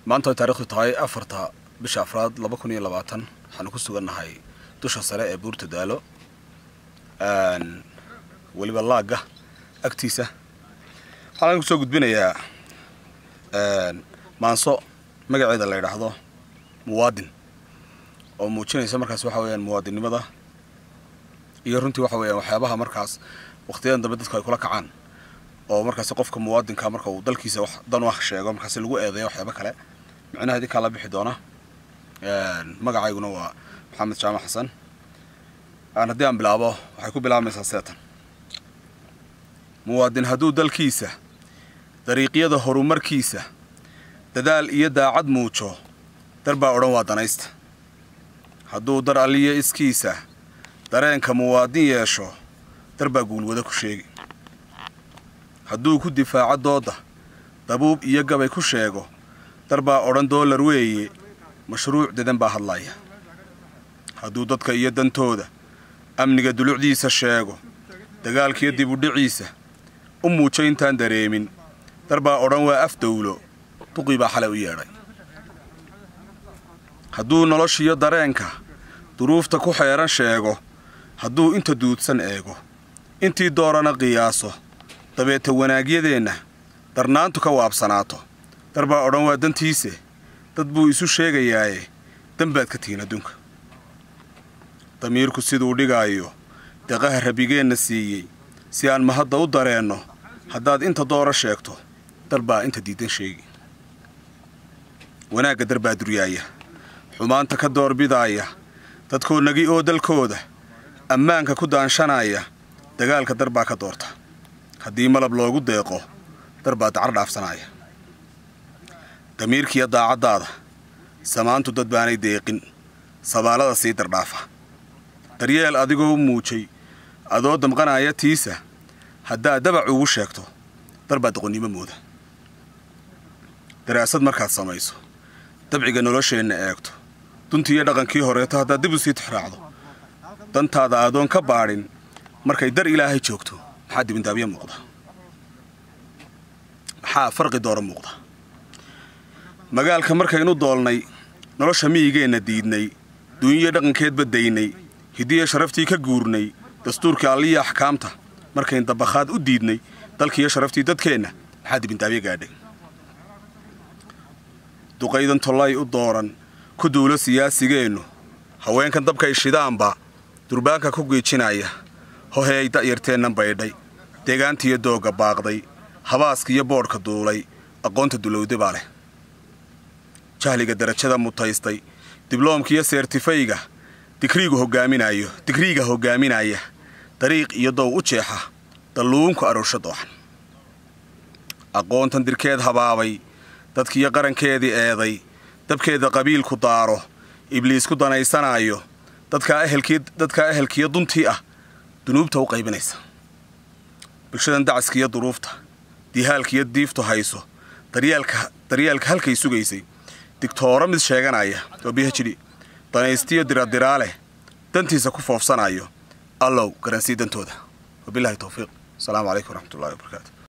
maanta ay taarikhdu tahay afarta bisha afraad laba kun iyo labaatan waxaanu ku sugannahay dusha sare ee buurta daalo weliba laagga agtiisa waxaan kusoo gudbinayaa maanso magaceeda la yidhaahdo muwaadin oo muujinaysa markaas waxa weyaan muwaadinnimada iyo runtii waxa weyaan waxyaabaha markaas waqtiyadan dambe dadku ay kula kacaan oo markaasi qofka muwaadinka marka uu dalkiisa wax dan wax sheego markaasi lagu eedeeyo waxyaaba kale micnaha idinkaa la bixi doona magacayguna waa maxamed jaamac xasan aan haddii aan bilaabo waxay ku bilaabmaysaa seetan muwaadin hadduu dalkiisa dariiqyada horumarkiisa dadaal iyo daacad muujo dar baa odhan waa danaysta hadduu dar alliyo iskiisa dareenka muwaadin yeesho dar baa guulwada ku sheegi hadduu ku difaaco doodda dabuub iyo gabay ku sheego dar baa odhan doolar weeye mashruuc dedan baa hadlaya hadduu dadka iyo dantooda amniga dulucdiisa sheego dagaalkiyo dibudhiciisa u muujo intaan dareemin dar baa odhan waa af dawlo duqii baa xalay u yeedhay hadduu noloshiyo dareenka duruufta ku xeeran sheego hadduu inta duudsan eego intii doorana qiyaaso dabeeta wanaagyadeenna darnaantu ka waabsanaato dar baa odhan waa dantiise dad buu isu sheegayaaye danbaad ka tihiin adduunka damiirku siduu dhigaayo deqaha rabigeenna siiyey si aan mahadda u dareenno haddaad inta doora sheegto dar baa inta diidan sheegi wanaagga dar baa duryaaya xumaanta ka doorbidaaya dadkoodnagi oo dalkooda ammaanka ku daanshanaya dagaalka dar baa ka doorta haddii malab loogu deeqo dar baa dacar dhaafsanaya damiirkiiyo daacaddaada samaantu dad baanay deeqin sabaalada sii dardhaafa daryeel adigoo u muujay adoo damqanaya tiisa haddaad dabac ugu sheegto dar baa doqonnimo mooda daraasad markaad samayso dabciga nolosheenna eegto duntii iyo dhaqankii horeeto haddaad dib u sii tixraacdo dantaada adoon ka baadhin markay dar ilaahay joogto maxaa dibindaabyo muuqda maxaa farqi doora muuqda magaalka markaynu doolnay nolosha miyigeenna diidnay duunyiyo dhaqankeedba daynay hiddiya sharaftii ka guurnay dastuurkii alliya axkaamta markayn dabakhaad u diidnay dalkiiyo sharaftii dadkeenna maxaa dibindaabyo gaadhay duqaydan tollay u dooran ku duulo siyaasigeennu haweenkan dabkay shidaanba durbaanka ku giijinaya hoheey da'yarteennan baydhay deegaantiiyo doogga baaqday habaaskiiyo boodhka duulay aqoonta dulowde baa leh jahliga darajada mutaystay dibloomkiiyo seertifayga digriigu hoggaaminayo digriiga hoggaaminaya dariiq iyo dow u jeexa dalluunku aroorsho dooxan aqoontan dirkeed habaabay dadkiiyo qarankeedii eeday dabkeeda qabiilku daaro ibliisku danaysanaayo dadkaa ehelkiiyo duntii ah dunuubta u qaybinaysa bulshadan dacaskiiyo duruufta dihaalkiiyo diiftu hayso daryeelka halkay sugaysay digtooro mid sheeganaya oo bihjidhi danaystiyo diradiraa leh dantiisa ku foofsanayo allow garansii dantooda wabilaahi towfiiq asalaamu calaykum waraxmatullahi wabarakaatu